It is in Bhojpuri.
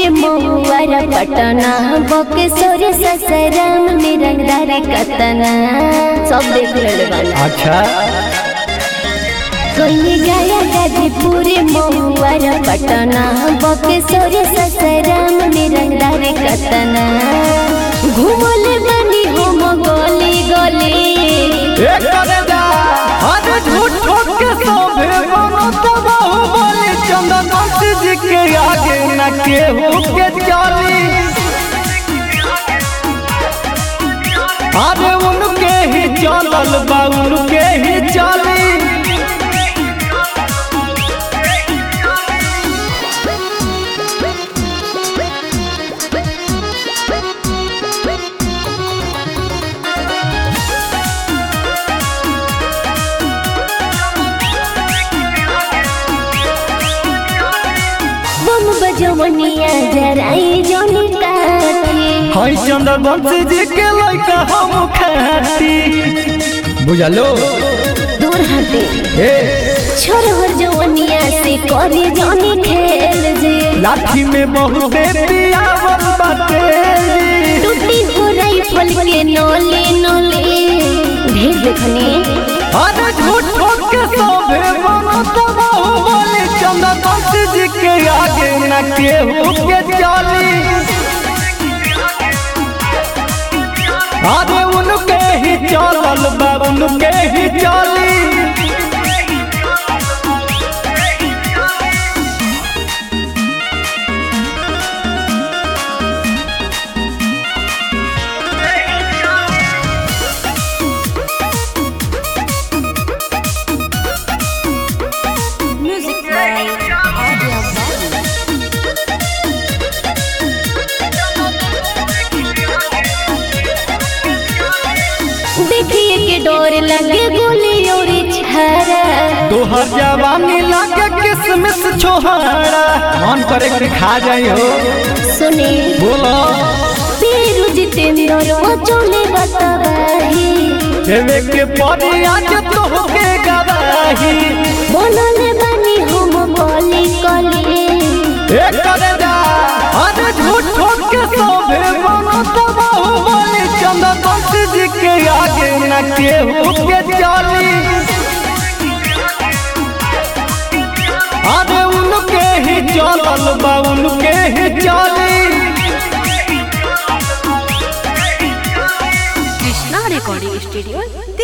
पूरे महुआरा पटना बकेश्वरी ससराम में रंगदार कतना सब देख रहे बाना अच्छा कोई गाया गाजीपुर महुआरा पटना बकेश्वरी ससराम में रंगदार कतना घूमले बनी हम गली गली एक करे जा अरे झूठ ठोक के सोभे बनो तो बाहुबली चंदन जी के आगे न केहू के चली अरे उनके ही चलल बा उनके ही चली बम बजवनिया जराई जोनी काठी हई चंदन जी के लइका हम खाती बुझलो दूर हटे ए छोरहर जवनिया से करे जोनी खेल जे लाठी में बहुते पियावल बाटे टूटी हो राइफल के नोले नोले ढेर देखने अरे झूठ ठोक के सोभे बनो तो बाहुबली चंदन जी के आगे न केहू के चली अरे उनके ही चलल बा उनके ही चली देखिए के डोर लगे गोली और छारा तोहर जवानी लागे किसमिस छोहाड़ा मन करे के खा जाई हो सुने बोलो पीरू जितेंद्र वो चले बताही देवे के पड़ी आज तोहके गवाही बनले बनी हम गली गली एक करे जा अरे झूठ ठोक के सोभे बनो तो बाहुबली चंदन जी के आगे न केहू के चली अरे उनके ही चलल बा उनके ही चली कृष्णा रिकॉर्डिंग स्टूडियो